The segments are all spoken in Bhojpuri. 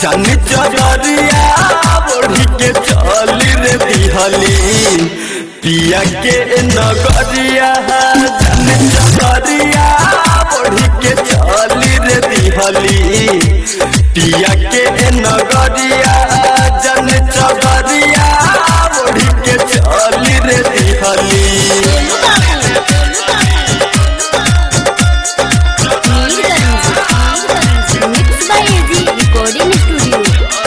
जन चदरिया ओढ़ी के चली रे दिहली पिया के नगरिया जन चदरिया ओढ़ी के चली रे दिहली पिया के नगरिया जन चदरिया ओढ़ी के चली रे दिहली mix by AG recording studio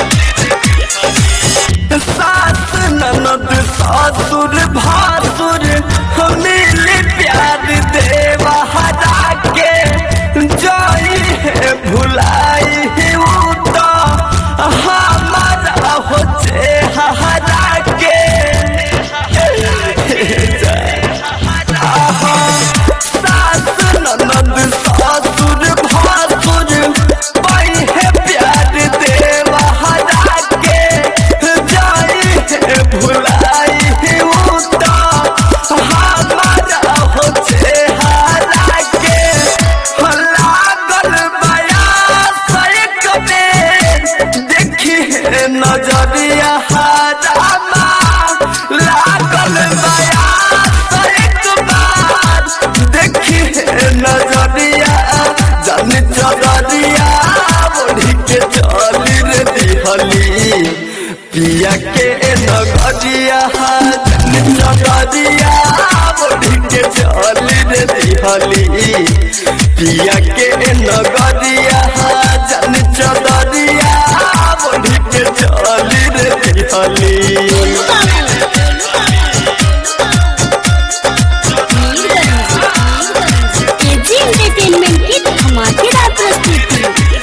सास ननद ससुर भासुर मिल प्यार देवा हरा के जाई है भुलाई है उ तो हमारा हो हरा के सास ननद ससुर भासुर पाई है प्यार देवा हरा के जाई है भुलाई है उ तो हमारा हो हरा के लागल बया सैक में देखी है नजरिया हरामा लागल बया सैक बार देखी है नजरिया जन चदरिया ओढ़ी के चली रे दिहली पिया के नगरिया जन चदरिया ओढ़ी के चली रे दिहली पिया के नगरिया जन चदरिया ओढ़ी के चली रे दिहली एजी एंटरटेनमेंट की धमाकेदार प्रस्तुति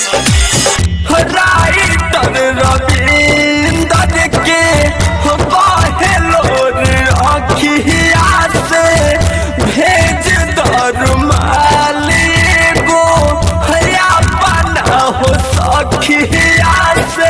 राइटर रविंदर के बहेलोर अखिया से भेज दरुमाली गो हया बना हो सखिया से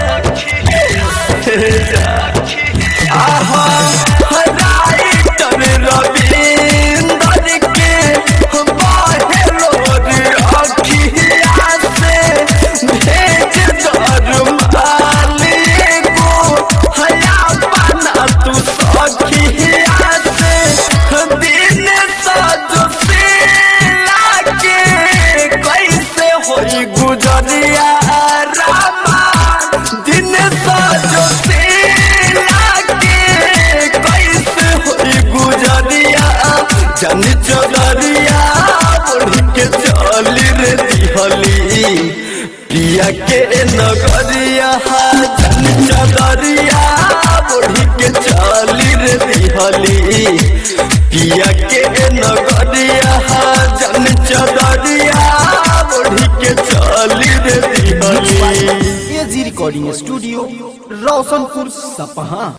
आहा राइटर रविंदर के बहेलोर अखिया से भेज दरुमाली गो हया बना तू सखिया से दिन सजो से लागे कैसे होई गुजरिया रामा दिन सजो से लागे कैसे होई गुजरिया जन चदरिया ओढ़ी के चली रे दिहली पिया के नगरिया जन चदरिया ओढ़ी के चली रे दिहली पिया के नगरिया जन चदरिया ओढ़ी के चली रे दिहली एजी रिकॉर्डिंग स्टूडियो रोशनपुर सपहा